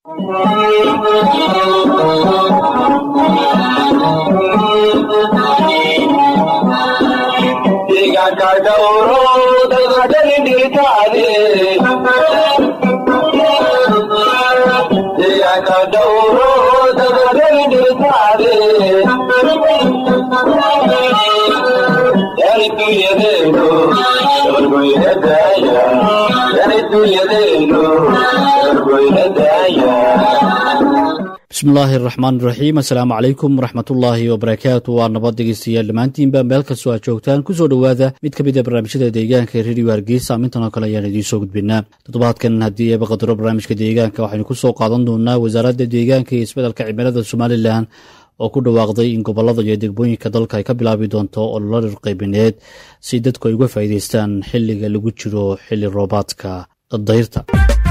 bismillaahi araxmaan iraxiim assalaamu calaykum waraxmatullaahi wabarakaatu waa nabad dhegeystayaal dhammaantiinba meel kastoo aad joogtaan kusoo dhowaada mid ka mid a barnaamijyada deegaanka ee rediyo hargeysa amintan oo kale ayaan idiin soo gudbinaa toddobaadkan haddii eeba qadaro barnaamijka deegaanka waxaynu ku soo qaadan doonaa wasaaradda deegaanka iyo isbeddelka cimilada somalilan oo ku dhawaaqday in gobollada iyo degmooyinka dalka ay ka bilaabi doonto ololo dhirqaybineed si dadku ay uga faa'iidaystaan xilliga lagu jiro xilli roobaadka dayrta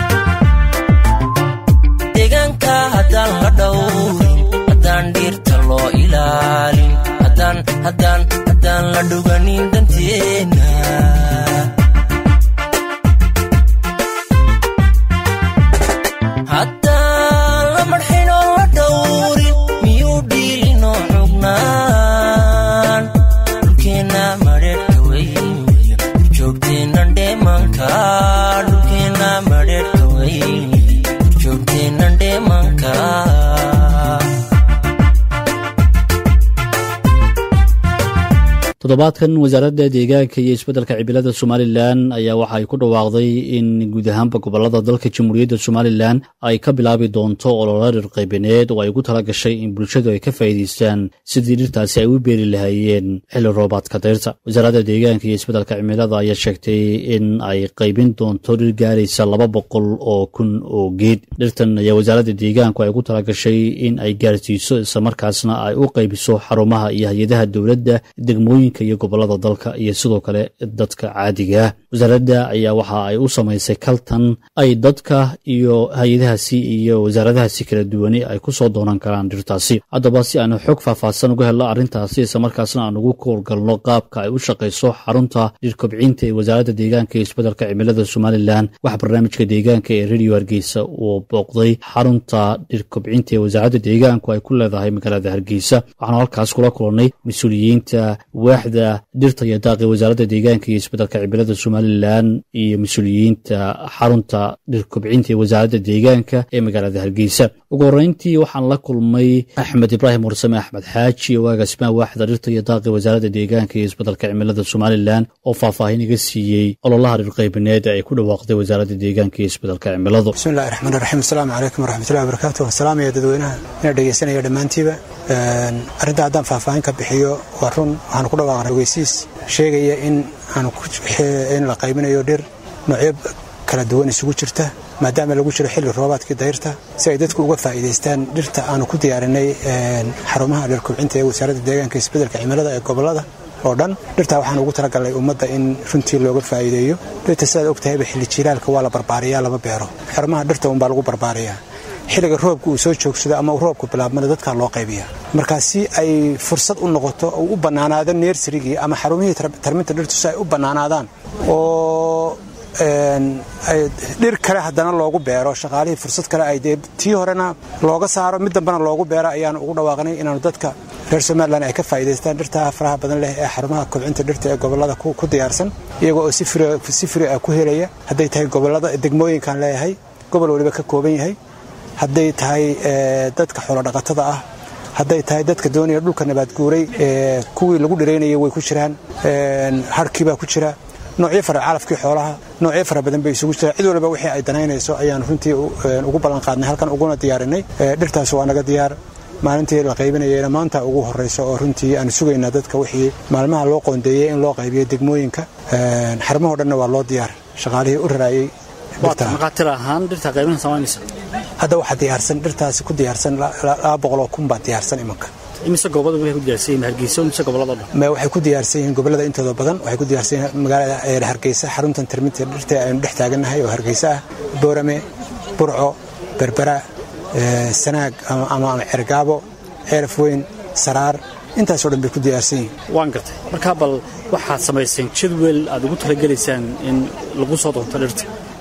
deegaanka haddaan la dhowrin haddaan dhiirta loo ilaalin haddaan la dhuganin danteenna haddaan la marxinoo la dhowrin miyuu dhiilinoo xugnaan dhulkeenna madheerhka weyn wey joogteennan dheemanka dhulkeenna madheerhka weyn toddobaadkan wasaaradda deegaanka iyo isbeddelka cimilada somalilan ayaa waxa ay ku dhawaaqday in guud ahaanba gobollada dalka jamhuuriyadda somalilan ay ka bilaabi doonto ololo dhirqaybineed oo ay ugu tala gashay in bulshadu ay ka faa'iidaystaan sidii dhirtaasi ay u beeri lahaayeen xilli roobaadka dayrta wasaaradda deegaanka iyo isbeddelka cimilada ayaa sheegtay in ay qaybin doonto dhir gaaraysa laba boqol oo kun oo geed dhirtan ayaa wasaaradda deegaanku ay ugu tala gashay in ay gaarsiiso islamarkaasna ay u qaybiso xarumaha iyo hay-adaha dowladda degmooyin iyo gobolada dalka iyo sidoo kale dadka caadiga ah wasaaradda ayaa waxa ay u samaysay kaltan ay dadka iyo hay-adahaasi iyo wasaaradahaasi kala duwani ay ku soo doonan karaan dhirtaasi haddaba si aanu xog faahfaahsan uga helno arrintaasi islamarkaasna aan ugu koolgalno qaabka ay u shaqayso xarunta dhirkobcinta ee wasaaradda deegaanka iyo isbeddelka cimilada somalilan waxaa barnaamijka deegaanka ee rediyo hargeysa uu booqday xarunta dhirkobcinta ee wasaaradda deegaanku ay ku leedahay magaalada hargeysa waxaanu halkaas kula kulannay mas-uuliyiinta waaxda dhirta iyo daaqi wasaaradda deegaanka iyo isbeddelka cimilada somalilan iyo mas-uuliyiinta xarunta dhirkobcinta ee wasaaradda deegaanka ee magaalada hargeysa ugu horreyntii waxaan la kulmay axmed ibraahim warsame axmed xaaji oo agaasimaha waaxda dhirta iyo daaqi wasaaradda deegaanka iyo isbeddelka cimilada somalilan oo faahfaahin iga siiyey ololaha dhirqaybineed ee ay ku dhawaaqday wasaaradda deegaanka iyo isbeddelka cimiladu bismillahi raxmaan raxiim asalaamu calaykum waraxmatullahi wabarakaatu waan salaamaya dadweynaha ina dhegeysanaya dhammaantiiba arrinta haddaan faahfaahin ka bixiyo waa run waxaanu ku dhawaaqnay ogeysiis sheegaya in in la qaybinayo dhir noocyo kala duwan isugu jirta maadaama lagu jiro xilli roobaadkii dayrta si ay dadku uga faa'iidaystaan dhirta aanu ku diyaarinay xarumaha dhirkubcinta ee wasaaradda deegaanka isbeddelka cimilada ee gobollada oo dhan dhirtaa waxaan ugu talagalnay ummadda in runtii looga faa'iideeyo dhirta sidaad og tahayba xilli jiilaalka waa la barbaariyaa lama beero xarumaha dhirta unbaa lagu barbaariyaa xilliga roobka uu soo joogsado ama uu roobku bilaabmana dadkaa loo qaybiya markaa si ay fursad u noqoto oo u bannaanaado neersarigii ama xarumihii tarminta dhirtu si ay u bannaanaadaan oo dhir kale haddana loogu beero shaqaalihii fursad kale ay dee tii horena looga saaro mid dambena loogu beero ayaanu ugu dhawaaqnay inaanu dadka reer somalilan ay ka faa'iidaystaan dhirtaa faraha badan leh ee xarumaha kobcinta dhirta ee gobollada ku diyaarsan iyagoo oo si firi ah ku helaya hadday tahay gobollada degmooyinkan leeyahay gobol waliba ka kooban yahay hadday tahay dadka xoolodhaqatada ah hadday tahay dadka doonaya dhulka nabaadguuray kuwii lagu dhiraynayay way ku jiraan harhkiibaa ku jira noocyo fara calafkii xoolaha noocyo fara badan bay isugu jiraan cid waliba wixii ay danaynayso ayaan runtii ugu ballan qaadnay halkan uguna diyaarinay dhirtaas waa naga diyaar maalintii la qaybinayayna maanta ugu horrayso oo runtii aanu sugaynaa dadka wixii maalmaha loo qoondeeyey in loo qaybiyo degmooyinka xarumahoo dhanna waa loo diyaar shaqaalihii u raraayey maqaatir ahaan dhirta qaybin samaynaysa hadda waxaa diyaarsan dhirtaasi ku diyaarsan laba boqoloo kun baa diyaarsan imanka imise goobada waxay ku diyaarsan yihiin hargeysa imise gobolada dhan ma waxay ku diyaarsan yihiin gobollada intooda badan waxay ku diyaarsan yihiin magaalada hargeysa xaruntan tarminta dhirta aynu dhex taagannahay oo hargeysa ah boorame burco berbera sanaag ama cergaabo ceeraf weyn saraar intaasoo dhan bay ku diyaarsan yihiin waan gartay markaa bal waxaad samayseen jadwel aad ugu talagelaysaan in lagu soo doonto dhirta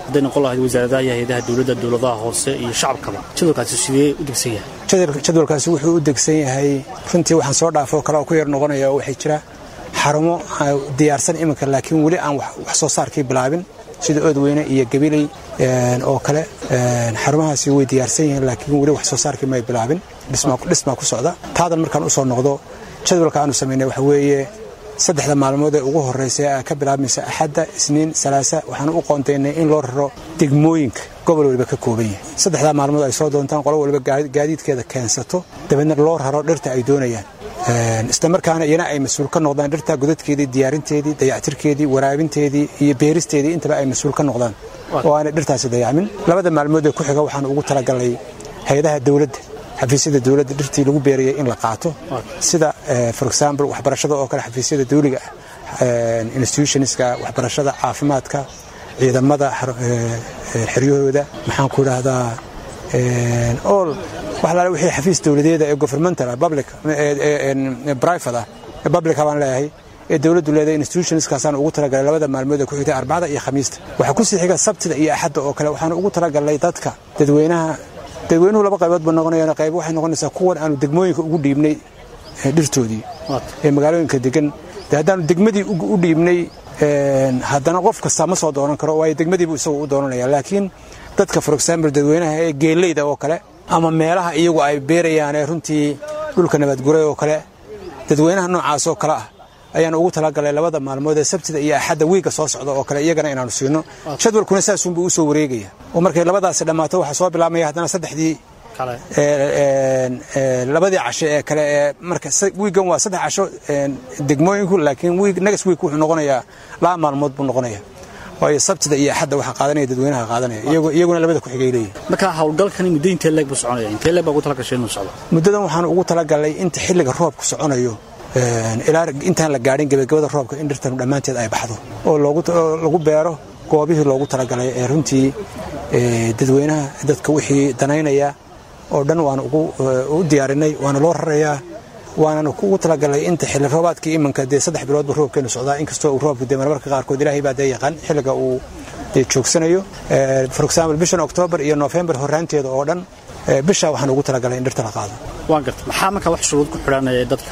hadday noqon lahayd wasaaradaha iyo hay-adaha dowladda dowladaha hoose iyo shacabkaba jadwalkaasi sidee u degsan yahay jadwalkaasi wuxuu u degsan yahay runtii waxaan soo dhaafoo kale oo ku yar noqonaya oo waxay jira xarumo diyaarsan iminka laakiin weli aan wax soo saarkii bilaabin sida oodweyne iyo gabiley oo kale xarumahaasi way diyaarsan yihiin laakiin weli wax soo saarkii may bilaabin dhismaa ku socda taadan markaan u soo noqdo jadwalka aanu samaynay waxa weeye saddexda maalmood ee ugu horraysa ee ka bilaabmaysa axadda isniin salaasa waxaan u qoontaynay in loo raro degmooyinka gobol waliba ka kooban yahay saddexdaa maalmood ay soo doontaan qolo waliba gaadiidkeeda keensato dabeedna loo raro dhirta ay doonayaan isla markaana iyana ay mas-uul ka noqdaan dhirta godadkeedii diyaarinteedii dayactirkeedii waraabinteedii iyo beeristeedii intaba ay mas-uul ka noqdaan oo aanay dhirtaasi dayacmin labada maalmood ee ku xiga waxaan ugu talagalnay hay-adaha dowladda xafiisyada dowladda dhirtii lagu beerayay in la qaato sida for example waxbarashada oo kale xafiisyada dawliga ah institutionska waxbarashada caafimaadka ciidamada xeryahooda maxaan ku idhaahdaa all wax laala wixii xafiis dowladeeda ee governmental public private ah public baan leeyahay ee dowladdu leedahay institutionskaasaan ugu talagalay labada maalmood ee ku xigtay arbacada iyo khamiista waxaa ku sii xiga sabtida iyo axadda oo kale waxaan ugu talagalnay dadka dadweynaha dadweynuhu laba qaybood ba noqonayaan qayb waxay noqonaysaa kuwan aanu degmooyinka ugu dhiibnay dhirtoodii ee magaalooyinka degan de haddaanu degmadii u dhiibnay haddana qof kastaa ma soo doonan karo waayo degmadiibu isagu u doonanaya laakiin dadka for example dadweynaha ee geeleyda oo kale ama meelaha iyagu ay beerayaan ee runtii dhulka nabadguray oo kale dadweynaha noocaas oo kale ah ayaan ugu talagalay labada maalmood ee sabtida iyo axadda wiigga soo socda oo kale iyagana inaanu siino jadwalkuna saasunbuu u soo wareegaya oo markay labadaasi dhammaato waxaa soo bilaabmaya haddana saddexdii labadii casho ee kale ee marka wiiggan waa saddex casho degmooyinku laakiin next week wuxuu noqonayaa laba maalmood buu noqonaya waayo sabtida iyo axadda waxaa qaadanaya dadweynaha qaadanaya iyaguna labada ku xigay leeyihin marka howlgalkani muddo intee leeg buu soconaya intee leeg baa ugu talagashay inuu socdo muddadan waxaan ugu talagalay inta xilliga roobku soconayo ilaa intaan la gaadhin gebagabada roobka in dhirtanu dhammaanteed ay baxdo oo lagu beero goobihii loogu talagalay ee runtii dadweynaha dadka wixii danaynaya oo dhan waana u diyaarinay waana loo rarayaa waanana ugu talagalay inta xilli roobaadkii imanka dee saddex biloodba roobkeenu socdaa inkastoo uu roobku dee marmarka qaarkood ilaahay baa dee yaqaan xilliga uu dee joogsanayo for example bishan oktoobar iyo noofembar horraanteeda oo dhan bishaa waxaan ugu talagalay in dhirta la qaado waan garta maxaa markaa wax shuruud ku xidhanaya dadka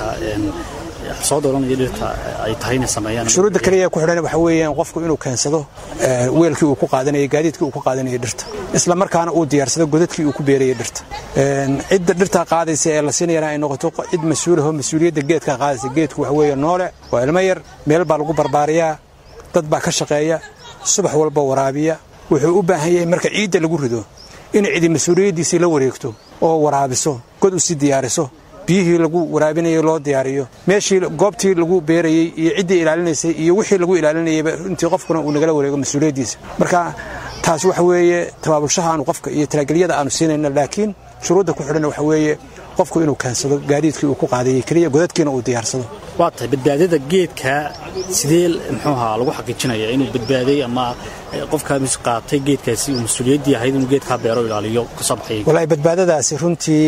soo dooranaya dhirta ay tahay inay sameeyaan shuruudda kaliya ku xidhan waxa weeyaan qofku inuu keensado weelkii uu ku qaadanayay gaadiidkii uu ku qaadanayay dhirta isla markaana uu diyaarsado godadkii uu ku beerayay dhirta cidda dhirtaa qaadaysa ee la siinayana ay noqoto cid mas-uulaho mas-uuliyadda geedkaa qaadaysa geedku waxa weeye noole waa ilmo yar meel baa lagu barbaariyaa dad baa ka shaqeeya subax walba waraabiya wuxuu u baahan yahay marka ciidda lagu rido in cidi mas-uuliyaddiisii la wareegto oo waraabiso god u sii diyaariso biyihii lagu waraabinayay loo diyaariyo meeshii goobtii lagu beerayey iyo ciddii ilaalinaysay iyo wixii lagu ilaalinayayba runtii qofkuna uu nagala wareego mas-uuliyaddiisa marka taas waxa weeye tabaabulshaha aanu qofka iyo talageliyada aanu siinayna laakiin shuruudda ku xidhan waxa weeye qofku inuu keensado gaadiidkii uu ku qaadayey keliya godadkiina uu diyaarsado waa tahay badbaadada geedka sidee muxuu ahaa lagu xaqiijinaya inuu badbaaday ama qofkaa mis qaatay geedkaasi uu mas-uuliyaddii ahayd inuu geedkaa beero ilaaliyo ka soo baxay wallaahi badbaadadaasi runtii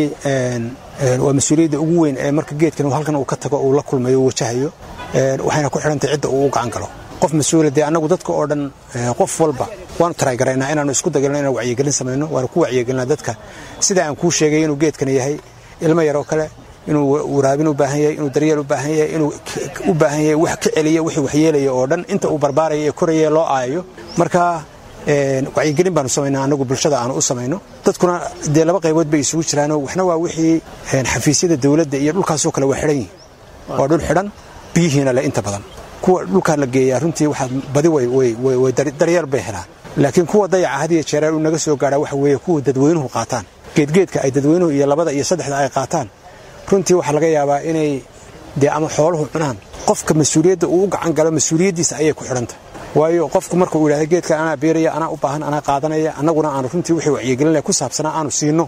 waa mas-uuliyadda ugu weyn ee marka geedkan halkan uu ka tago uu la kulmayo uu wajahayo waxayna ku xidhantay cidda uu u gacan galo qof mas-uula dee annagu dadka oo dhan qof walba waanu taraygaraynaa inaanu isku dagalno inaan wacyigelin samayno waanu ku wacyigelinaa dadka sida aan kuu sheegay inuu geedkani yahay ilmo yaroo kale inuu waraabin u baahan yahay inuu daryeel u baahan yahay inuu u baahan yahay wax ka celiya wixii waxyeelaya oo dhan inta uu barbaaraya ee koraya loo aayayo marka wacyigelin baanu samaynaa annagu bulshada aanu u samayno dadkuna dee laba qaybood bay isugu jiraanoo waxna waa wixii xafiisyada dowladda iyo dhulkaasoo kale waa xidhan yihin waa dhul xidhan biyihiina leh inta badan kuwa dhulkaa la geeyaa runtii waxaad badi way daryeel bay helaan laakiin kuwa dayaca had iyo jeeraan uu naga soo gaadhaa waxa weeye kuwa dadweynuhu qaataan geedgeedka ay dadweynuhu iyo labada iyo saddexda ay qaataan runtii waxaa laga yaabaa inay dee ama xooluhu cunaan qofka mas-uuliyadda uu u gacan galo mas-uuliyaddiisa ayay ku xidhantah waayo qofku marka uu yidhahda geedkan anaa beeraya anaa u baahan anaa qaadanaya annaguna aanu runtii wixii wacyigelinaya ku saabsanaa aanu siinno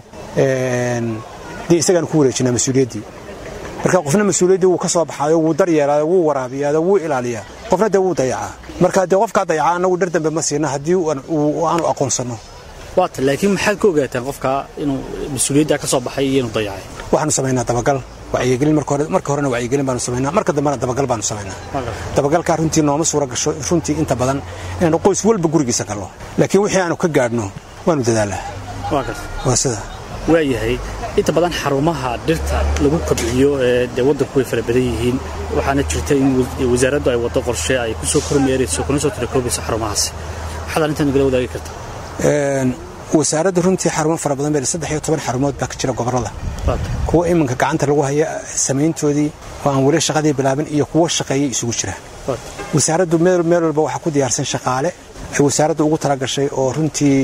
dee isagaanu ku wareejinaa mas-uuliyaddii marka qofna mas-uuliyaddii wuu ka soo baxaayo wuu daryeelaado wuu waraabiyaado wuu ilaaliyaa qofna dee wuu dayacaa marka dee qofkaa dayacaa annagu dhir dambe ma siina haddii aanu aqoonsanno waata laakiin maxaad ka ogaataan qofka inuu mas-uuliyaddaa ka soo baxay iyo inuu dayacay waxaanu samaynaa dabagal wacyigelin marka horena wacyigelin baanu samaynaa marka dambena dabagal baanu samaynaa dabagalkaa runtii nooma suura gasho runtii inta badan inaanu qoys walba gurigiisa gallo laakiin wixii aanu ka gaadhno waanu dadaalaa waa sida waayahay inta badan xarumaha dhirta lagu kobciyo ee dee waddanku way fara badan yihiin waxaana jirta in wasaaraddu ay waddo qorshe ay ku soo kormeerayso kuna soo tirakoobayso xarumahaasi waxaad arrintan nagala wadaagi kartaa wasaaradda runtii xarumo fara badan bee saddex iyo toban xarumood baa ka jira gobollada kuwa iminka gacanta lagu haya samayntoodii oo aan weli shaqadii bilaabin iyo kuwo shaqeeyay isugu jiraan wasaaraddu meel walba waxaa ku diyaarsan shaqaale ay wasaaraddu ugu talagashay oo runtii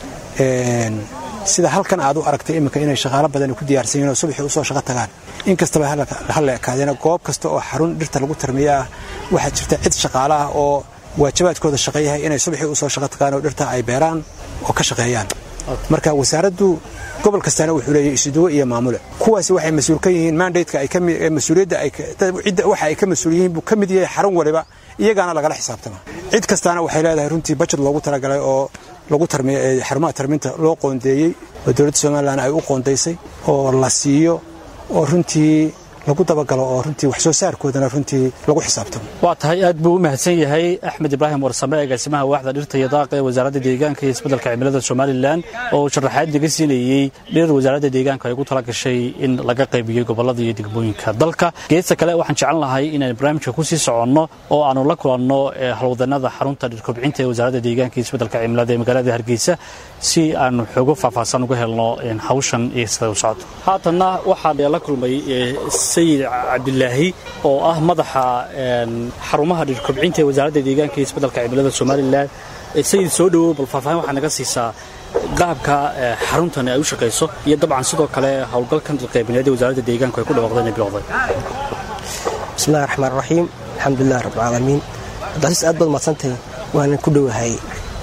sida halkan aad u aragtay iminka inay shaqaalo badan ku diyaarsan yihiin oo subaxii usoo shaqo tagaan in kastaba halla ekaadeena goob kasta oo xarun dhirta lagu tarmiya ah waxaa jirta cid shaqaale ah oo waajibaadkooda shaqeeyahay inay subaxii usoo shaqo tagaan oo dhirta ay beeraan oo ka shaqeeyaan marka wasaaraddu gobol kastaana wuxuu leeyahay isuduwo iyo maamule kuwaasi waxay mas-uul ka yihiin mandateka mas-uuliyadda waxa ay ka mas-uul yihiin buu ka mid yahay xarun waliba iyagaana lagala xisaabtama cid kastaana waxay leedahay runtii bajet loogu talagalay oo lagu xarumaha tarminta loo qoondeeyey oo dowladda somalilan ay u qoondaysay oo la siiyo oo runtii lagu dabagalo oo runtii wax soo saarkoodana runtii lagu xisaabtamo waa tahay aad buu u mahadsan yahay axmed ibraahim warsame agaasimaha waaxda dhirta iyo daaqa ee wasaaradda deegaanka iyo isbeddelka cimilada somalilan oo sharaxaad naga siinayey dhir wasaaradda deegaanka ay ugu tala gashay in laga qaybiyo gobollada iyo degmooyinka dalka geesta kale waxaan jeclan lahay inaan barnaamijka ku sii soconno oo aanu la kulanno halwadanada xarunta dhirkobcinta ee wasaaradda deegaanka iyo isbeddelka cimilada ee magaalada hargeysa si aanu xoogo faahfaahsan uga helno hawshan iyo sida u socdo haatanna waxaan la kulmay sayid cabdilaahi oo ah madaxa xarumaha dhirkobcinta ee wasaaradda deegaanka iyo isbeddelka cimilada somalilan sayid soo dhowow bal faahfaahin waxaa naga siisaa qaabka xaruntan ay u shaqayso iyo dabcan sidoo kale howlgalkan dhirqaybineed ee wasaaradda deegaanku ay ku dhawaaqdeen ee bilowday bismillahi raxmaan raxiim alxamdulilah rabbilcaalamiin abdicasiis aad baad mahadsantahay waanan ku dhowahay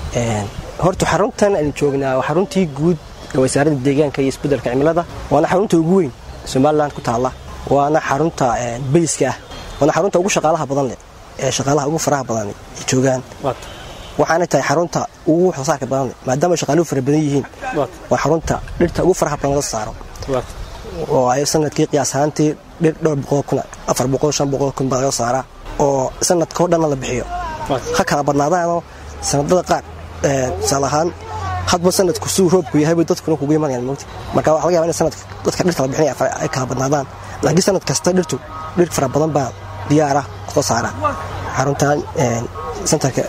horta xaruntan aynu joognaa waa xaruntii guud ee wasaaradda deegaanka iyo isbeddelka cimilada waana xarunta ugu weyn somalilan ku taalla waana xarunta bayska ah waana xarunta ugu shaqaalaha badan leh ee shaqaalaha ugu faraha badan ay joogaan waxaana tahay xarunta ugu waxsoosaarka badan leh maadaama shaqaaluhu fara badan yihiin waa xarunta dhirta ugu faraha badan laga saaro oo ay sanadkii qiyaas ahaantii dhir dhowr boqol kun afar boqol shan boqol kun baa laga saaraa oo sanadka oo dhanna la bixiyo ha kala badnaadaanoo sanadada qaar tusaale ahaan hadba sanadku siduu roobku yahayba dadkuna kugu imanayaan mogti marka waxa laga yaba in sanadka dadka dhirta la bixinaya ay kala badnaadaan laakiin sanad kasta dhirtu dhir fara badan baa diyaara soo saara xaruntan santarka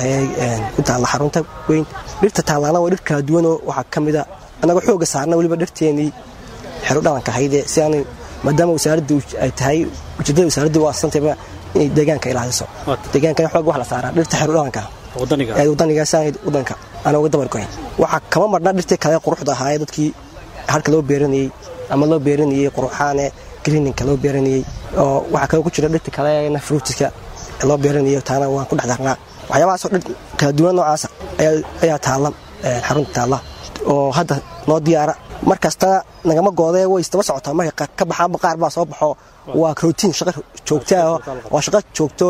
ku taalla xarunta weyn dhirta taallaana waa dhir kala duwanoo waxaa ka mida annagoo xooga saarna weliba dhirteenii xero dhalanka hayde si aanay maadaama wasaaraddu ay tahay ujeedada wasaaraddu waa asantayba inay deegaanka ilaaliso deegaankana xoog wax la saaraa dhirta xero dhalanka ee wadaniga si aanay wadanka aan uga dabargoyn waxaa kama marna dhirtii kale quruxda ahaa ee dadkii harka loo beeranayey ama loo beeranayey quruxaane greeninka loo beeranayey oo waxaa kale ku jira dhirta kalena fruutiska loo beeranayo taana waan ku dhex darnaa waxyaabahaasoo dhir kala duwan noocaasa ayaa taalla xarunta taalla oo hadda noo diyaara mar kastana nagama goodee way isdaba socotaa markay ka baxaanba qaar baa soo baxo waa rotiin shaqo joogtaa waa shaqo joogto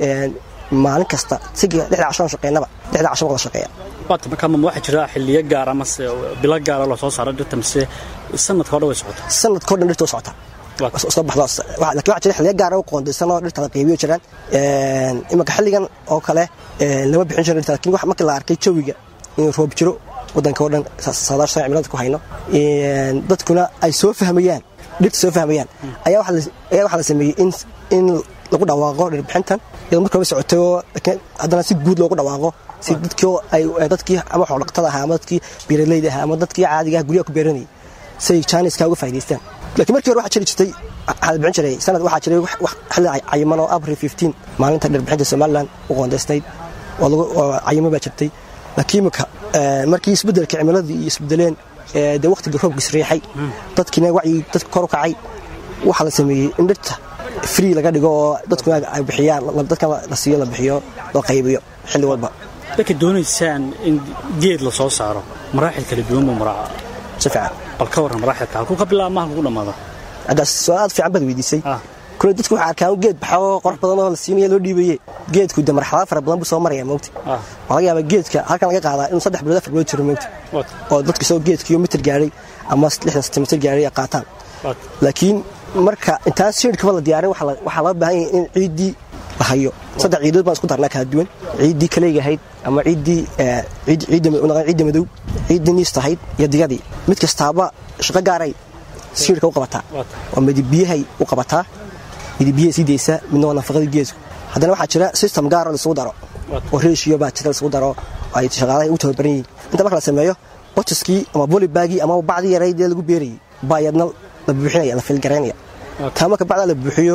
maalin kasta siga lixda casho shaqeynaba lixda casho wada shaqeeya waata markaa ma waxaa jira xilliyo gaara mase bilo gaara loo soo saaro dhirta mise sanadka o dhan way socotaa sanadka o dhan dhirta way socotaa soo baxdo laakiin waxaa jira xilliyo gaara u qoondaysanoo dhirta la qeybiyo jiraan imanka xilligan oo kale lama bixin jiro dhirta lakiin markii la arkay jawiga inuu roob jiro wadanka oo dhan saadaasha cimilada ku hayno dadkuna ay soo fahmayaan dhirta soo fahmayaan ayaa waxaa la sameeyey in lagu dhawaaqo dhirbixintan iyadoo marka hore socotay oo haddana si guud loogu dhawaaqo si dadkii ay dadkii ama xoolaqatada ahaa ama dadkii beeralayda ahaa ama dadkii caadiga ah guryaha ku beeranayay si ay jaaniska uga faa'idaystaan laakiin markii hore waxaa jiri jirtay waxaa la bixin jiray sanad waxaa jiray xilli cayiman oo abril 15 maalinta dhirbixinta somaliland u qoondaysnayd oo cayimo baa jirtay laakiin imika markii isbeddelka cimiladii iyo isbedeleen dee waqtiga roobkiis riixay dadkiina wacyi dadka kor u kacay waxaa la sameeyey in dhirta free laga dhigo oo dadkuna ay bixiyaan dadkan la siiyo la bixiyo loo qaybiyo xilli walba dadka doonaysaan in geed la soo saaro maraaxil kala duwan buu maraaca si fiican bal ka warran maraaxilka halkuu ka bilaaba maha lagu dhammaada haddaas su-aal fiican baad weydiisay kule dadku waxaa arkaan geed baxo qurux badan oo la siinaya loo dhiibaye geedku de marxalado fara badan buu soo maraya moogta waxaa laga yaabaa geedka halkan laga qaadaa inuu saddex bilood afar bilood jiro moogta oo dadka isagoo geedkiyo mitir gaadhay ama lixdan sentimitir gaadhay ay qaataan laakiin marka intaan siidhkaba la diyaarin waxaa la- waxaa loo baahan yahay in ciiddii la hayo saddex ciidood baan isku darnaa kala duwan ciiddii kaleega ahayd ama ciiddii eh, ciid- ciidda ma- unaqaan ciidda madow ciiddii niista ahayd iyo digadii mid kastaaba shaqo gaaray siidhka u qabataa waa midibiyahay u qabataa midibiyahay sii daysaa midna waa nafaqadii geesku haddana waxaa jira system gaar oo laisugu daro oo reeshiyo baa jira laisugu daro oo ay shaqaalahay u tababaran yihiin inta marka la sameeyo botiskii ama bolibagii ama bacdii yaraydee lagu beerayay baa yadna la buuxinaya la filgaraynaya taa marka bacdaa la buuxiyo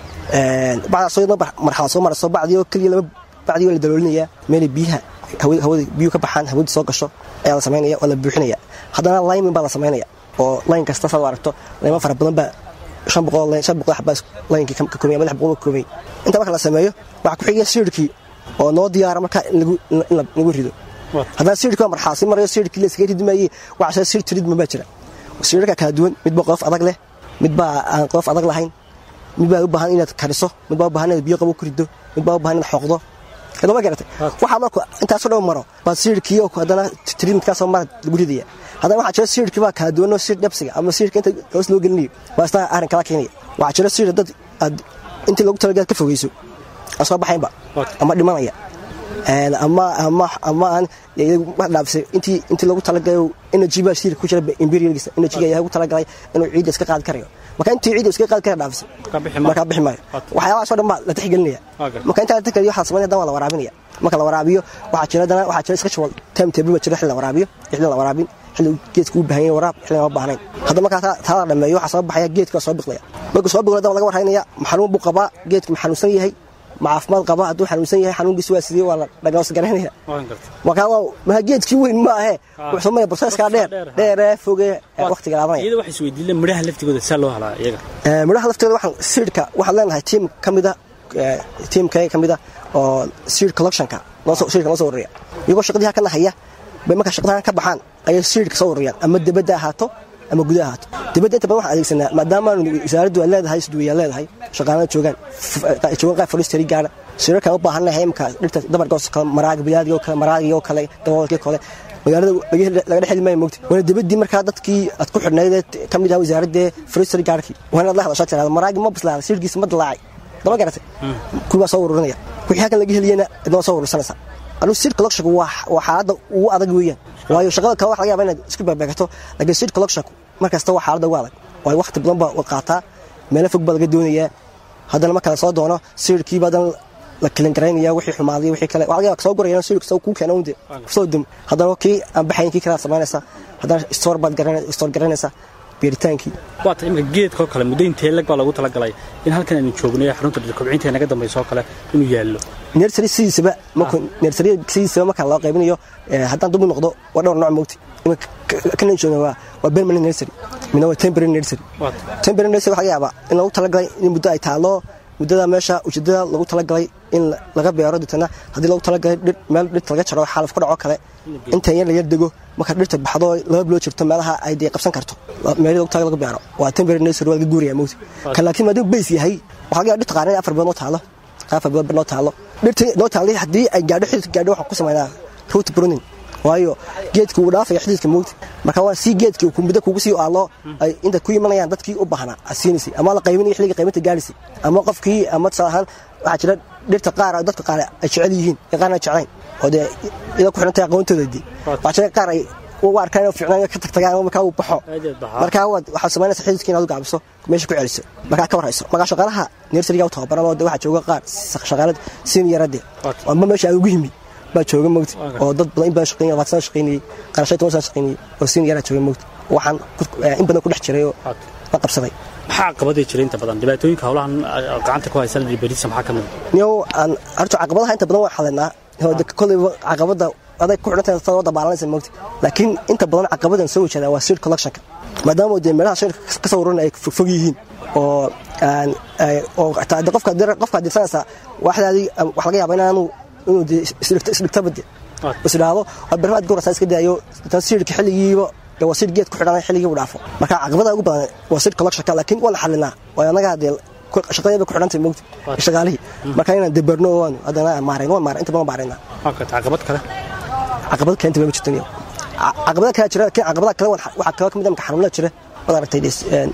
een, bacdaasoo yadna mar- marxalad soo marayso bacdii oo keliya laba bacdii waa la daloolinaya meelay biyaha hawada hawada biyuhu ka baxaan hawada soo gasho ayaa la samaynaya oo la buuxinaya haddana lineman baa la samaynaya oo line kasta saad u aragto layman fara badan baa shan boqol line- shan boqol xabaa linekii ka koobay ama lix boqol ka koobay inta marka la sameeyo waxaa ku xigaya siidhkii oo noo diyaara marka in lagu in la- in la- lagu rido haddana siidhkii waa marxaasi marayo siidhkii la iskaga ridmayey waxaa siidh tiridma baa jira siidhka kala duwan mid baa qof adag leh mid baa aan qof adag lahayn mid baa u baahan inaad kariso mid baa u baahan inaad biyo qabo ku rido mid baa u baahan inaad xoqdo kadaba garatay waxaa marka intaasoo dhan maro baa siidhkii oo haddana tiriidkaasoo mara lagu ridaya haddana waxaa jira siidhkii baa kala duwanoo siidh dhabsiga ama siidhka inta hoos loo gelinayo baa isna arrin kala keenaya waxaa jira siidh dad aad intii loogu talagalay ka fogeyso aan soo baxaynba ama dhimanaya Een, ama ama ama aan iyagu wax dhaafsay intii intii loogu talagalay energy baa siidhka ku jira imperialgiisa energyga ayaa ugu talagalay inuu ciidda iska qaadi karayo marka intii ciidda iska qaadi kara dhaafsay Marka bixi maayo. marka bixi maayo waxyaabahaasoo dhan baa la tixgelinaya Okay. marka intaa la tixgeliyo waxaa sameynaya dan waa la waraabinaya marka la waraabiyo waxaa jira dana waxaa jira schedule time table baa jira xilli la waraabiyo xilli la waraabin xilli geedka u baahan yahay waraab xilli aan u baahnayn hadda markaa taa- taa la dhameeyo waxaa soo baxaya geedka waa soo biqlaya markuu soo biqlaya dan laga warhaynaya ma xanuun buu qabaa geedka ma xanuunsan yahay ma caafimaad qabaa hadduu xanuunsan yahay xanuunkiisa waa sidee waa la dhagnoos garaynaya markaa waa maha geedkii weyn ma ahe wuxuu sameeya processka dheer dheeree foge waqtiga laabanaya iyada waxay isweydiileen midhaha laftigooda saa loo halaa iyaga Ee, midhaha laftooda waxaan siidhka waxaan leenahay tiim ka mida tiimkayga ka mida oo seed collectionka noo soo siidhka noo soo ururiya iyagoo shaqadiha ka nahaya bay markaa shaqadahan ka baxaan ayay siidhka soo ururiyaan ama dibadda ahaato ama gudaha ahaato dibadda inta badan waxaan adeegsanaa maadaama wasaaraddu ay leedahay isduwayaa leedahay shaqaalada joogaan f- ay joogaan qaar forestry gaara siirarka u baahannahay imka dhirta dabargoos kale maraaga bilaadigo kale maraagio kale daboolkii kale magaalada laga heli- laga dhex heli maayo mogta waana dibadii markaa dadkii aad ku xidhnayd ka mid ah wasaaradda forestry gaarkii waa inaad la hadashaa tiraada maraagi ma bislaada siirkiisa ma dilaacay dama garatay kuwaa soo ururinaya wixii halkan laga heliyana idnoo soo urursanaysa anuu seed collectionku waa waa xaaladda ugu adag weeyaan waayo shaqada kale waxa laga yaabaa inaad isku beebeekato laakiin seed collectionku mar kasta waa xaaladda ugu adag waayo waqti badan baa u qaataa meelo fog baa laga doonayaa haddana marka la soo doono seedkiiba haddana la kelin garaynaya wixii xumaaday wixii kale waxa laga yaabaa soo gurayana seedku soo kuu keena unde soo dum haddana kii aan baxayn kii kale aad samaynaysaa haddana store baad garanaysaa store garanaysaa beeritaankii waata imika geedkoo kale muddo intee lag baa lagu talagalay in halkan aynu joogno ee xarunta dhirkobcinta naga dambayso oo kale inuu yaallo nersary sidiisaba markuu nersary sidiisaba marka loo qaybinayo ee, haddaan dub u noqdo waa dhowr nooc mogti iminka kanan jooga waa waa permanent nursery midna waa temporary nursery Waata. temporary nursery waxaa laga yaabaa in lagu talagalay in muddo ay taalo muddada meesha ujeedada lagu talagalay in la- laga beero deetana haddii lagu talagalay dhir meel dhirta laga jaro xaalaf ku dhaco kale inta yar la yar dego marka dhirta baxdo oo laba biloo jirto meelaha ay dee qabsan karto meelii lagu talagalay laga beero waa temporary nursery waa laga guuraya mogti kan laakiin maadaama base yahay waxaa laga yaabaa dhirta qaarna afar bilood noo taalo afar bilood noo taalo dhirta noo taalay haddii ay gaadho xididka gaadho waxaan ku samaynaa root pruning waayo geedka wuu dhaafaya xididka moogta marka waa si geedkii ku muddo kugu sii aalo ay inta ku imanayaan dadkii u baahnaa aad siinaysay ama la qaybinaya xilliga qaybinta gaadhaysay ama qofkii ama tusaale ahaan waxaa jira dhirta qaar oo dadka qaar ay jecel yihiin iyo qaarna ay jeclayn oo dee iyadoo ku xidhantay aqoontooda dee waxaa jira qaar ay u arkaan inuu fiicnaan ka tagtagaan markaa uu baxo Aad iyo baxaa. markaa waad waxaad samaynaysa xididkii inaad u gaabiso meesha ku celiso markaa ka warhayso markaa shaqaalaha nersariga u tababaran oo de waxaa jooga qaar shaqaalada seniorade Waata. ama meesha aan ugu yimi baa jooga mogti oo dad badan in badan shaqeynaya labaatan sano shaqeynayay qaar shan iyo toban sano shaqeynayay oo senior jooga mogti waxaan ku- eh, in badan ku dhex jiray oo Waata. la qabsaday maxaa caqabadii jira inta badan dhibaatooyinka howlahan ah, gacanta ku haysa berisa maxaa ka mid niyow aan horta caqabadaha inta badan waa xalinaa kolleyba caqabada aday ku xidhantahay soo dabaalanaysa mogti laakiin inta badan caqabadan soo wajadaa waa seed collectionka maadaama dee meelaha shirka ka soo ururin ay fog yihiin oo aan ay- oo taa de qofka dir- qofka dirsanaysa waxdaadii wax laga yaaba inaanu inuu dee isdhigto isdhigtaba de is idhaahdo waa bermaad gurasa iska daayo tan siidhka xilligiiba dee waa siid geed ku xidhan xilligii u dhaafo marka caqabada ugu badan waa seed collectionka laakiin waa la xalinaa waa anagaa dee shaqadeeda ku xidhantay mogti shaqaalihii marka inaan deberno waan haddana maarayn waan maarayn inta badan maaraynaa waata caqabad kale caqabad keenta ma jirto niyo caqabada kale jira laakiin caqabada kale waxaa kale ka mid ah marka xanuunada jira waad aragtay des- een,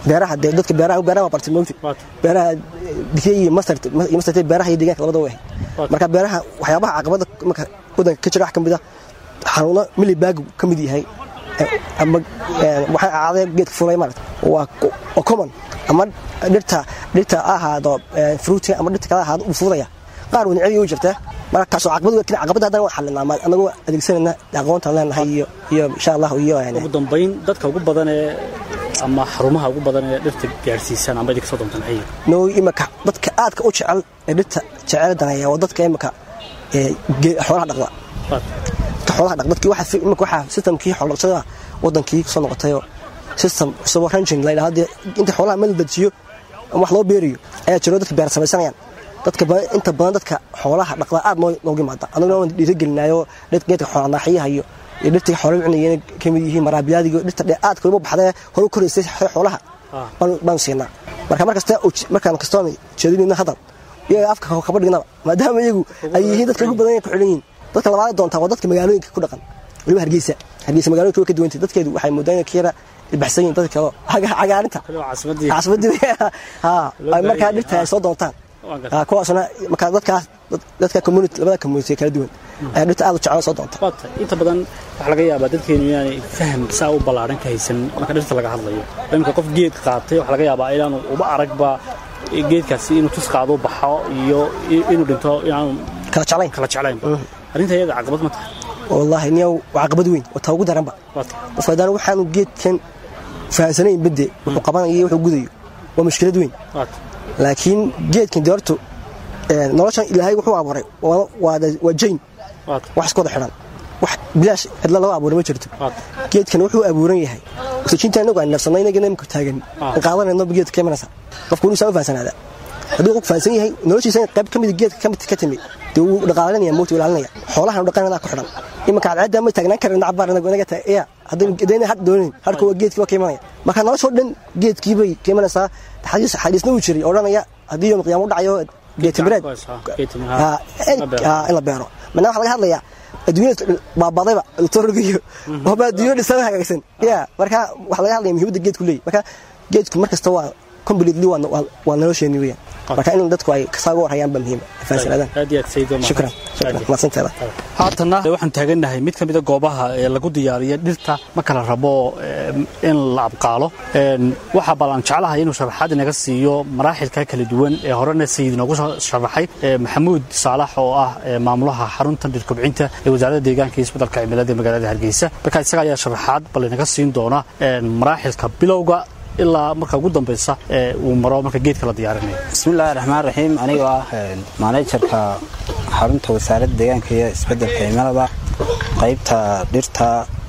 beeraha dee dadka beeraha beeraha waa bartay moogti Waata. beeraha dikey iyo masar iyo masar beeraha iyo deegaanka labada way Waata. marka beeraha waxyaabaha caqabada marka wadanka ka jira wax ka mid ah xanuuno milibag ka mid yahay eh, ama eh, waxay ahaadeen geedka fulay maarata waa ku- waa common ama dhirta dhirta ha ahaado eh, fruitka ama dhirta kale ha ahaado uu fuudaya qaar wanicadii u jirtaa marka kaasoo caqabad weyn caqabada haddana waan xalinaa ma- anagoo adeegsanayna aqoontaan leenahay iyo iyo insha allah iyo eh, ugu dambayn dadka ugu badan ee ama xarumaha ugu badan ee dhirta gaarsiisan ama idinka soo doontaan maxay yihiin noo imaka dadka aadka u jecel ee dhirta jecel danaya waa dadka imaka ee ge- xoolaha dhaqda Waata. dadka xoolaha dhaqda dadkii waxa fi- imaka waxa systemkii xoolo dhaqashada wadankii soo noqotay oo system cusub oo ranching la yidhaahdo dee inta xoolaha meel la dejiyo ama wax loo beeriyo ayaa jiro dadka beer samaysanayaan dadka badan inta badan dadka xoolaha dhaqda aad noo noogu yimaada anaguna waan dhiirigelinayo dhirta geedka xoola naaxiyaha iyo iyo dhirta xoolo cunayeen ka mid yihiin maraabiyaadiga dhirta dhe aadka uba baxdee hore u koraysay xoolaha Ah. baan baan siinaa marka mar kasta oo- markaan kastoon jeedinayna hadal iyaga afka kaba dhignaba maadaama iyagu ay yihiin dadka ugu badan ee ku xidhan yihiin dadka labaad doontaa waa dadka magaalooyinka ku dhaqan waliba hargeysa hargeysa magaalooyinka way ka duwantay dadkeedu waxay moodaan inay ka yara ilbaxsan yihiin dadka kale oo caga- cagaarinta Kale waa caasimadii. caasimadii ha Loo ay markaa baahan dhirta ay yahay. soo doontaan Waan gartay. Ha, kuwaasna markaa dadkaas dad- dadka community labada community kala duwan ayaa dhirta aad u jecel soo doonta waata inta badan waxaa laga yaabaa dadkeenu inaanay faham saa u ballaaran ka haysan marka dhirta laga hadlayo iminka qof geed qaatay waxaa laga yaabaa inaanu uba aragba geedkaasi inuu tus qaado baxo iyo inuu dhinto inaanu kala jeclayn kala jeclaynba arrinta iyada caqabad ma tahay wallaahi niyow waa caqabad weyn oo taa ugu daranba waata qofka haddana waxaanu geedkan fahansanayn bedde wuxuu qabanayo iyo wuxuu gudayo waa mushkilad weyn waata laakiin geedkan dee horta ee, noloshan ilaahay wuxuu abuuray waa- waa da- waa jayn waata wax isku wada xidhan wax bilaash cidla laga abuuray ma jirto waata geedkan wuxuu abuuran yahay oxygeenta inagu aan neefsanay inagana imika taagan Ah. aan qaadanayno geedka ka imanaysa qofku wuu saa u fahansanaada hadduu qof fahansan yahay noloshiisa qayb ka mid geedka ka mid ka timi dee wuu dhaqaalanaya moogta ilaalinaya xoolahan u dhaqanada ku xidhan imanka cadceedda ma taagnaan karin cabaar inagu inaga ta ya haddayna had doonin harka waa geedkii waa ka imanaya marka noloshoo dhan geedkii bay ka imanaysaa xadiis xadiisna uu jiray odhanaya haddii yom qiyaamo u dhacayo geetimireed Geed timireed. Ah, in La beero. ah, in la beero manaa waxaa laga hadlayaa adduunyada baabadayba electronigiyo waba adduunya dhisan hagaagsan ya marka waxaa laga hadlaya muhiimadda geedku leeyahy marka geedku mar kasta waa completely waa waa- waa nolosheeni weeyaan marka in dadku ay kasaa uga warhayaan baa muhiim fahansanaadan aad iyo aad sayid waa mahadsan. shukran shukran Aad iyo aad. mahadsanteeda haatanna waxaan taagannahay mid ka mida goobaha ee lagu diyaariyo dhirta marka la rabo eh, in la abqaalo Een, waxaa ballan jeclahay inuu sharaxaad inaga siiyo maraaxilka kala duwan ee horena sayid inoogu soo sharaxay eh, maxamuud saalax oo ah eh, maamulaha xarunta dhir kobcinta ee wasaaradda deegaanka iyo isbeddelka cimilada ee magaalada hargeysa marka isaga ayaa sharaxaad bal inaga siin doona een, maraaxilka bilowga ilaa marka ugu dambeysa ee uu maro marka geedka la diyaarinayo bismillaahi raxmaan raxiim anigoo ah maanejarka xarunta wasaaradda deegaanka iyo isbeddelka cimilada qaybta dhirta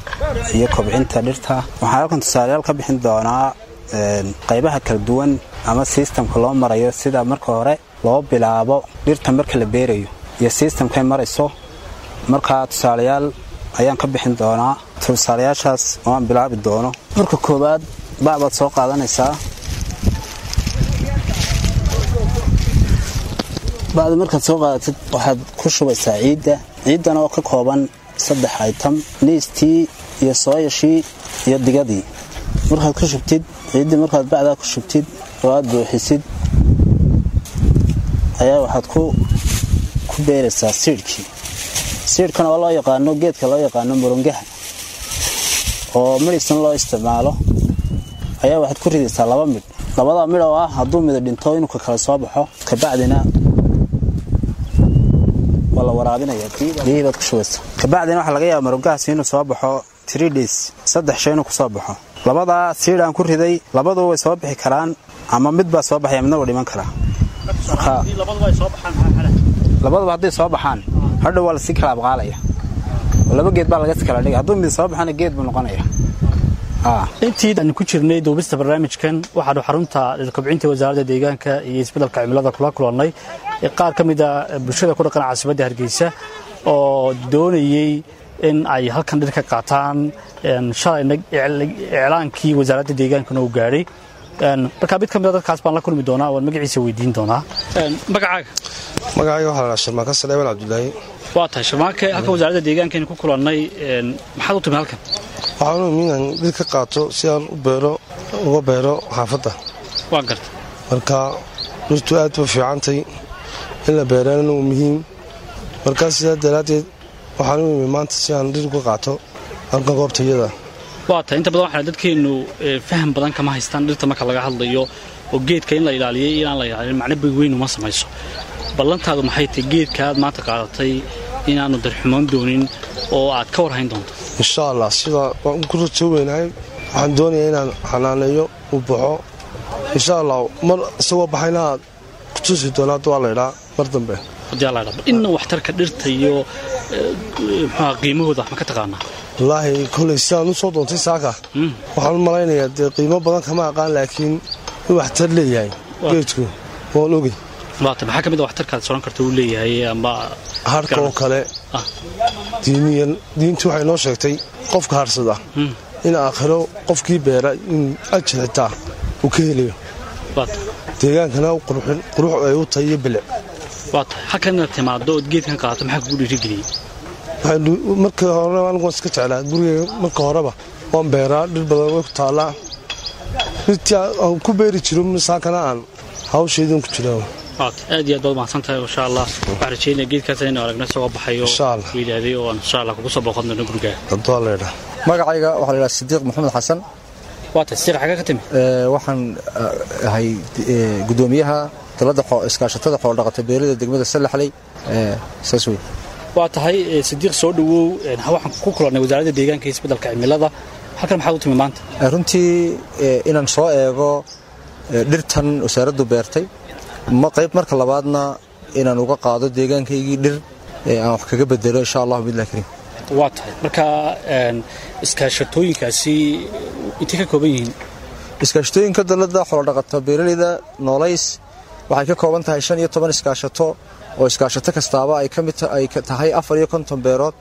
iyo kobcinta dhirta waxaan halkan tusaalayaal ka bixin doonaa een, qaybaha kala duwan ama sistamka loo marayo sida marka hore loo bilaabo dhirta marka la beerayo iyo sistamkay marayso markaa tusaalayaal ayaan ka bixin doonaa tusaalayaashaas oo aan bilaabi doono marka koowaad bacbaad soo qaadanaysaa bacda markaad soo qaadatid waxaad ku shubaysaa ciidda ciiddan oo ka kooban saddex item niistii iyo sooyashii iyo digadii markaad ku shubtid ciiddii markaad bacdaa ku shubtid oo aad buuxisid ayaa waxaad ku ku beeraysaa siidhkii siidhkan oo loo yaqaano geedka loo yaqaano murungaha oo midhigsan loo isticmaalo ayaa waxaad ku ridaysaa laba midh labada midh oo ah hadduu mida dhinto inuu ka kala soo baxo kabacdina waa la waraabinaya biyihii baad ku shubaysa kabacdina waxaa laga yaaba marungahaasi inuu soo baxo three days saddex shay inuu kusoo baxo labadaa siidh aan ku riday labadu way soo bixi karaan ama mid baa soo baxaya midna wuu dhiman karaa marka labaduba hadday soo baxaan hadhow waa lasii kala abqaalaya oo laba geed baa laga kala dhigay hadduu mid soo baxana geed buu noqonaya Ah. intii aan ku jirnay duubista barnaamijkan waxaanu xarunta kobcinta wasaaradda deegaanka iyo isbeddelka cimilada kula kulannay ee qaar ka mid a bulshada ku dhaqan caasimadda hargeysa oo doonayey in ay halkan dhir ka qaataan een, shalayna icl- iclaankii wasaaradda deegaankana uu gaadhay Een, marka mid ka mid a dadkaas baan la kulmi doonaa waan magaciisa weydiin doonaa Een, magacaaga magacayga waxaa la shirmaaka saleeman cabdulaahi waa tahay sharmaake halkan wasaaradda deegaankeenu ku kulannay een, maxaad u timi halkan waxaan u imi inaan dhir ka qaato si aan u beero uga beero xaafadda waa garta marka dhirtu aad ba fiicantay in la beerana waa muhiim markaa sidaa daraaddeed waxaan u imi maanta si aan dhir uga qaato halkan goobta iyada waa tahay inta badan waxaa dadkeennu eh, faham badan kama haystaan dhirta marka laga hadlayo oo geedka in la ilaaliyo iyo inaan la ilaalin macno big weyn uma samayso ballantaadu maxay tahay geedka aad maanta qaadatay inaanu darxumoon doonin oo aad ka warhayn doonto insha allah sidaa waan ku rajo weynahay waxaan doonayaa inaan xanaaneeyo uu baxo insha allah mar isagoo baxayna aad ku tusi doona hadda waa laydhaa mar dambe haddii alla idhaa inna waxtarka dhirta iyo eh, muxuha qiimahooda wax ma ka taqaanaa wallaahi koley sidaan u soo doontay saaka waxaan u malaynayaa dee qiimo badan kama aqaan laakiin in waxtar leeyahay geedku waan ogi waa tahay maxaa ka mid a waxtarkaad soran karta uu leeyahay ama harka oo kale Ah. diiniyan diintu waxay noo sheegtay qofka harsada in aakhiro qofkii beera in ajir xitaa uu ka helayo waa tahay deegaankana u qurxin qurux ay u tahay iyo bilic waa tahay halkan inaad timaado ood geedkan qaadato maxaa kugu dhiirigeliyey waxaan marka hore anigu waan iska jeclaa gurigeyga marka horeba waan beeraa dhir badan way ku taallaa dhirtii aan ku beeri jiro misaakana aan hawshaydin ku jiraa waa tahay aad iyo aad baad mahadsan tahay insha allah waxaan rajeynaya geedkaas inaynu aragno isagoo baxayo Insha Allah. wiilaaday oo aan insha allah kugu soo booqan doono gurigaaga hadduu waa laydhaa magacayga waxaa la yidhaha sidiiq maxamed xasan waa tahay siiq xagga ka timi Ee, waxaan ah, ahay eh, gudoomiyaha talada xoo- iskaashatada xoolodhaqata beerida degmada sallaxley Ee, saas wey waa tahay eh, sidiiq soo dhawow eh, waxaan ku kulannay wasaaradda deegaanka iyo isbeddelka cimilada halkan maxaad u timi maanta Ee, runtii eh, inaan soo eego eh, dhirtan wasaaraddu beertay ma qayb marka labaadna inaan uga qaado deegaankaygii dhir ee aan wax kaga bedelo insha allahu billahi kariim waa tahay marka een, iskaashatooyinkaasi intay ka kooban yihiin iskaashatooyinka dalada xoolodhaqata beeraleyda noolays waxay ka kooban tahay shan iyo toban iskaashato oo iskaashato kastaaba ay ka mid ta- ay ka tahay afar iyo konton beerood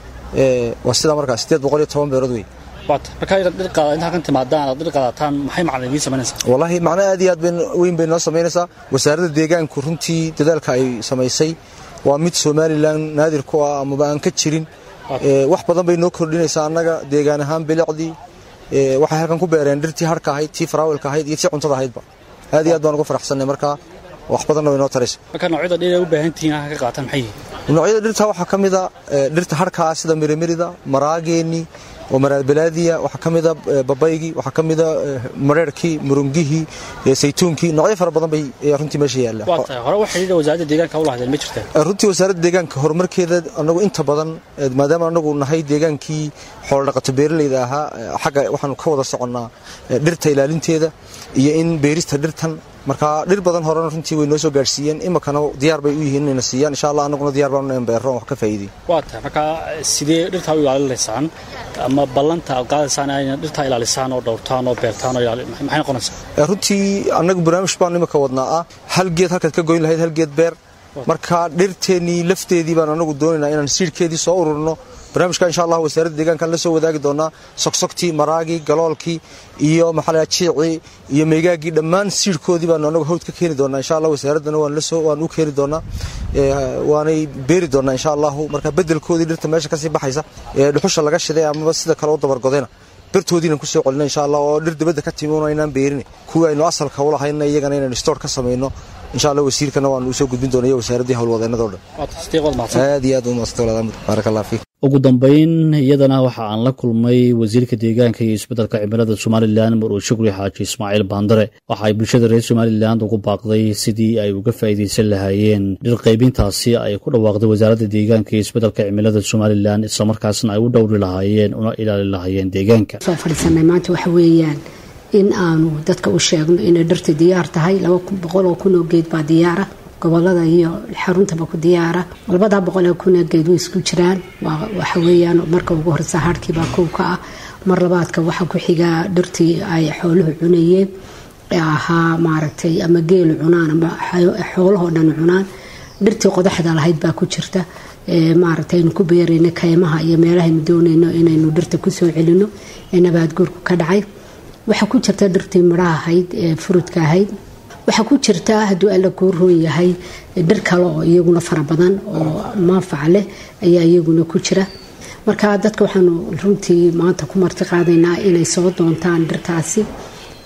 Ee, waa sida markaa sideed boqol iyo toban beerood wey waa tahay marka inaad dhir qaada inta halkan timaadaan aad dhir qaadataan maxay macna idiin samaynaysaa wallaahi macno aad iyo aad bayn- weyn bay noo samaynaysaa wasaaradda deegaanku runtii dadaalka ay samaysay waa mid somalilan naadir ku ah amaba aan ka jirin Ee, wax badan bay noo kordhinaysaa annaga deegaan ahaan bilicdii Ee, waxay halkan ku beereen dhirtii harka ahayd tii faraawilka ahayd iyo tii cuntada ahaydba aad iyo aad baan ugu faraxsannay markaa wax badanna way noo taraysa marka noocyada dhir ay u baahan tihiin halkan ka qaataan maxay yihiin noocyada dhirta waxaa ka mid a ee, dhirta harka ah sida mirimirida maraageeni oo maraalbalaadiya waxaa ka mid a ee, babaygii waxaa ka mid a ee, mareerkii murungihii ee, saytuunkii noocyo fara badan bay ayaa runtii meesha yaalla waa tahay hore waxay yidhi wasaaradda deegaanka u lahaydeen ma jirtaan runtii wasaaradda deegaanka horumarkeeda anagu inta badan ee, maadaama anagu nahay deegaankii xoolodhaqato beeraleyda ahaa ee, xagga waxaanu ka wada soconnaa ee, dhirta ilaalinteeda iyo in beerista dhirtan marka dhir badan horena runtii way noo soo gaadhsiiyeen imakana diyaar bay u yihiin inayna siiyaan insha allah anaguna diyaar baan in beero wax ka faa'iiday waa tahay marka sidee dhirtaa u ilaalinaysaan ama ballanta aad qaadaysaan inay dhirtaa ilaalisaan oo dhowrtaan oo beertaan oo ilaali maxay noqonaysaa Ee, runtii annagu barnaamij baan imika wadnaa ah hal geed halkaad ka goyn lahayd hal geed beer marka dhirteennii lafteedii baan anagu doonaynaa inaan siidhkeedii soo ururno barnaamijka insha allah wasaaradda deegaankan la soo wadaagi doonaa sogsogtii maraagii galoolkii iyo maxaa la jiicii iyo meegaagii dhammaan siidhkoodii baanu anagu hawd ka keeni doonaa insha allah wasaaraddana waan la soo waan u keeni doonaa Ee, waanay beeri doonaa insha allahu marka bedelkoodii dhirta meesha kasii baxaysa ee dhuxusha laga shiday amaba sida kale u dabargodayna birtoodiina ku soo celina insha allah oo dhir dibadda ka timi unaynaan beerin kuwii aynu asalka u lahayna iyagana inaynu stoor ka samayno insha allah wasiirkana waanu usoo gudbin doonaya wasaaraddii howlwadeenada o dhan waa tahay sidee qood mahadsan aad iyo aad u maasta walaal baarak allah fiik ugu dambayn iyadana waxa aan la kulmay wasiirka deegaanka iyo isbeddelka cimilada somalilan maruu shukri xaaji ismaaciil baandare waxa ay bulshada reer somalilan ugu baaqday sidii ay uga faa'iidaysan lahaayeen dhir qaybintaasi ay ku dhawaaqday wasaaradda deegaanka iyo isbeddelka cimilada somalilan islamarkaasna ay u dhowri lahaayeen una ilaali lahaayeen deegaanka soo fadhiisanay maanta waxa weeyaan in aanu dadka u sheegno inay dhirta diyaar tahay laba boqol oo kun oo geed baa diyaara gobolada iyo xaruntaba ku diyaara labadaa boqol oo kun oo geed way isku jiraan waa waxa weeyaan marka ugu horeysa harhkiibaa kow ka ah mar labaadka waxaa ku xigaa dhirtii ay xooluhu cunayeen ee ahaa maaragtay ama geelu cunaan ama xoolahoo dhan cunaan dhirtii qodaxda lahayd baa ku jirta ee maaragtay aynu ku beerayno kaymaha iyo meelahaynu doonayno inaynu dhirta kusoo celino ee nabaadguurku ka dhacay waxaa ku jirta dhirtii midhaha ahayd ee furudka ahayd waxaa ku jirta hadduu alla kuu roon yahay dhir kale oo iyaguna fara badan oo manfac leh ayaa iyaguna ku jira marka dadka waxaanu runtii maanta ku marti qaadaynaa inay soo doontaan dhirtaasi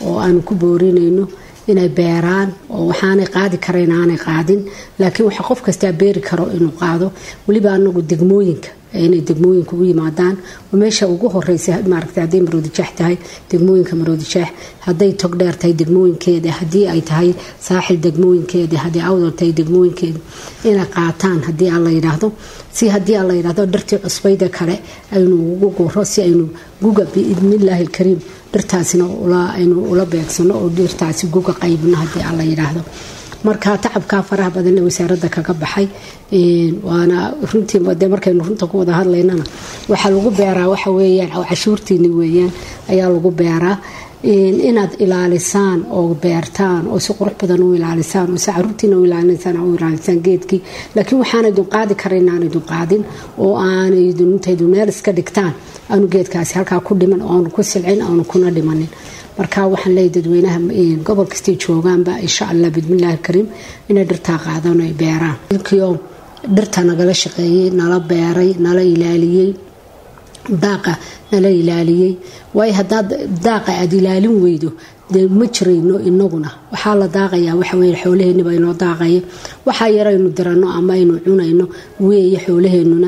oo aanu ku boorinayno inay beeraan oo waxaanay qaadi karayn aanay qaadin laakiin waxa qof kastaa beeri karo inuu qaado weliba anagu degmooyinka inay degmooyinka u yimaadaan oo meesha ugu horeysa maaragta hadday maroodijeex tahay degmooyinka maroodijeex hadday togdheer tahay degmooyinkeeda haddii ay tahay saaxil degmooyinkeeda haddii awdal tahay degmooyinkeeda inay qaataan haddii aan la yidhaahdo si haddii aan la yidhaahdo dhartii cusbayda kale aynu ugu guro si aynu guga biidnillaahi alkariim dhirtaasina aynu ula beegsano oo dhirtaasi guga qaybno haddii aan la yidhaahdo marka tacabkaa faraha badan ee wasaaradda kaga baxay waana runtii de markaynu runta ku wada hadlaynana waxaa lagu beeraa waxa weeyaan cashuurtiini weeyaan ayaa lagu beeraa inaad ilaalisaan oo beertaan oo si qurux badan u ilaalisaan oo si caruurtiina u ilaalisaan u ilaalisaan geedkii laakiin waxaanaydun qaadi karayn aanaydun qaadin oo aanaydun intaydu meel iska dhigtaan aanu geedkaasi halkaa ku dhiman oo aanu ku silcin aanu kuna dhimanin marka waxaan leeyahy dadweynaha gobol kastay joogaanba insha allah bidmillahi kariim inay dhirtaa qaadaan ay beeraan ilkiio dhirta nagala shaqeeyey nala beeray nala ilaaliyey daaqa nala ilaaliyey waayo haddaad daaqa aada ilaalin weydo dee ma jirayno inaguna waxaa la daaqayaa waxaweye xoolaheeniba inoo daaqaya waxaa yaraynu diranno ama aynu cunayno weeye xoolaheennuna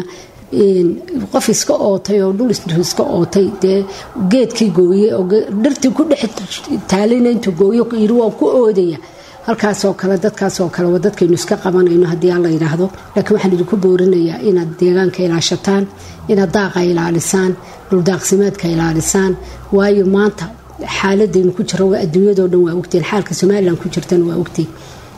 qof iska ootay oo dhul iska ootay dee geedkii gooye oo dhirtii ku dhex taalina intuu gooyo yiri waan ku oodaya halkaasoo kale dadkaasoo kale waa dadkaynu iska qabanayno haddii aan la yidhaahdo laakiin waxaan idinku boorinayaa inaad deegaanka ilaashataan inaad daaqa ilaalisaan dhuldaaqsimeedka ilaalisaan waayo maanta xaaladaynu ku jiro adduunyadoo dhan waa ogtiin xaalka somalilan ku jirtana waa ogtiin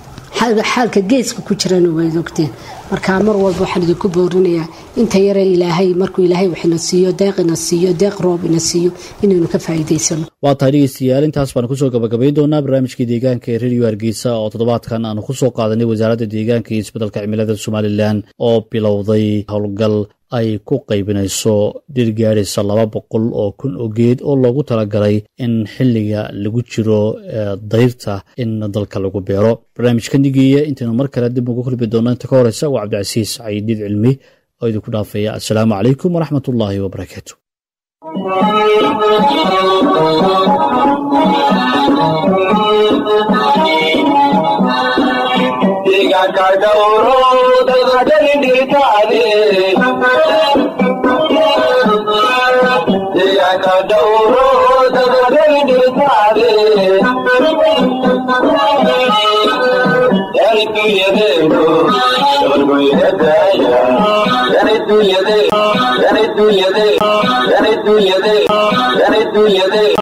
xaalka geeska ku jirana waad ogteen marka mar walba waxaan idinku boorinayaa inta yare ilaahay markuu ilaahay waxina siiyo deeq ina siiyo deeq roob ina siiyo inaynu ka faa'iidaysano waa tahay dhegeystayaal intaas baan kusoo gabagabayn doonaa barnaamijkii deegaanka ee radio hargeysa oo toddobaadkan aanu kusoo qaadanay wasaaradda deegaanka iyo isbeddelka cimilada somalilan oo bilowday howlgal ay ku qaybinayso dhir gaadhaysa laba boqol oo kun oo geed oo loogu talagalay in xilliga lagu jiro dayrta in dalka lagu beero barnaamijka nigeeya intaynu mar kale dib ugu kulmi doonno inta ka horeysa waa cabdicasiis cayidiid cilmi oo idinku dhaafaya assalaamu calaykum waraxmat ullaahi wabarakaatu dunyade